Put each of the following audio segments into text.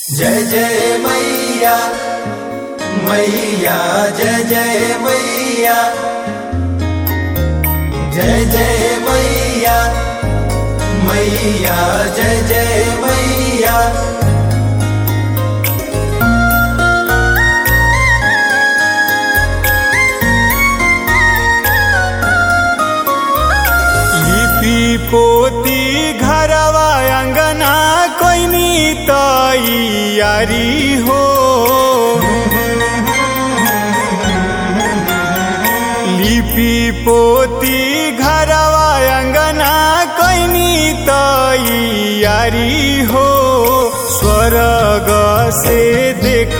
जय जय मैया मैया जय जय मैया जय जय मैया मैया जय जय मैया लिपि पोती घरवा अंगना कोइनी तैयारी हो लिपि पोती घरवा अंगना कोइनी तैयारी हो स्वर्ग से देख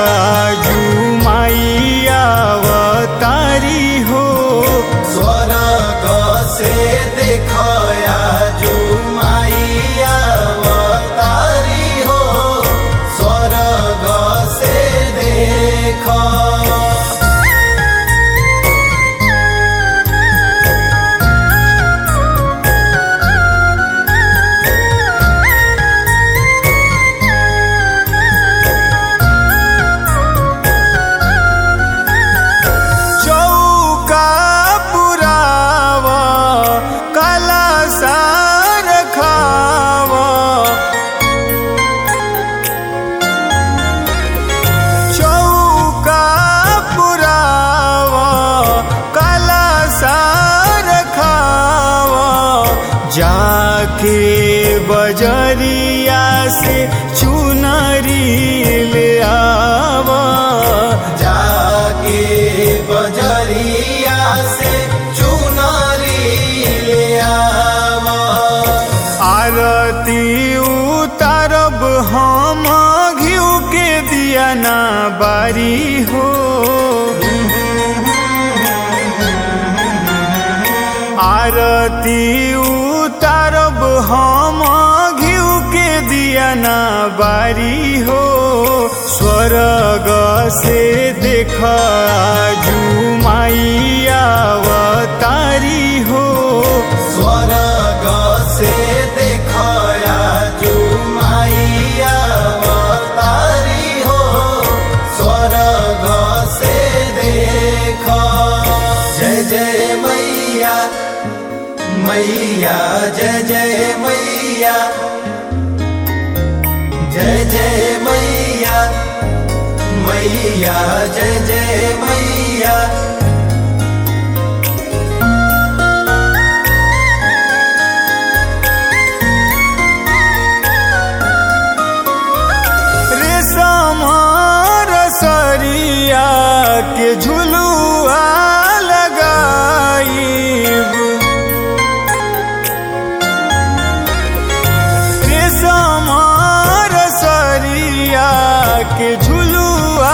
जुमाइया अवतारी हो स्वर्ग से देखया जुमाइया अवतारी हो स्वर्ग से देख चौका पुराव कला सार खाव चौका पुराव कला सार खाव जाके बजरिया से चुनरी ले आव जाके बजरिया से चुनरी ले आवा आरती उतारब हम घिउ के दिया ना बारी हो आरती उतारब हम घिउ के दिया ना बारी हो स्वर्ग से देख जुमाइया अवतारी हो स्वर्ग से देखया जुमाइया अवतारी हो स्वर्ग से देख जय जय मैया मैया जय जय मैया जय जय मैया मैया जय जय मैया रेशम रसरिया के झुलुआ लगाईब रेशम रसरिया के झुलुआ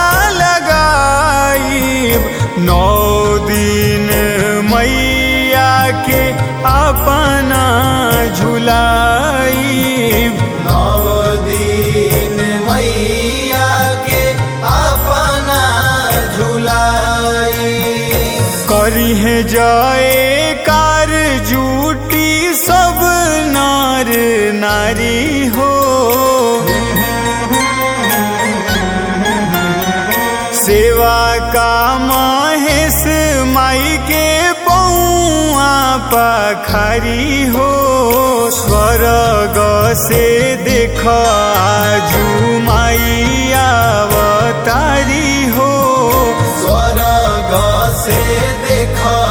लगाईब नौ दिन मैया के अपना झुलाईब नव दिन मैया के अपना झुलाई करिहे जाए कार जूटी सब नार नारी हो सेवा का महेश माई के पौआ पखारी हो स्वर्ग से देख जुमाइया अवतारी हो स्वर्ग से देख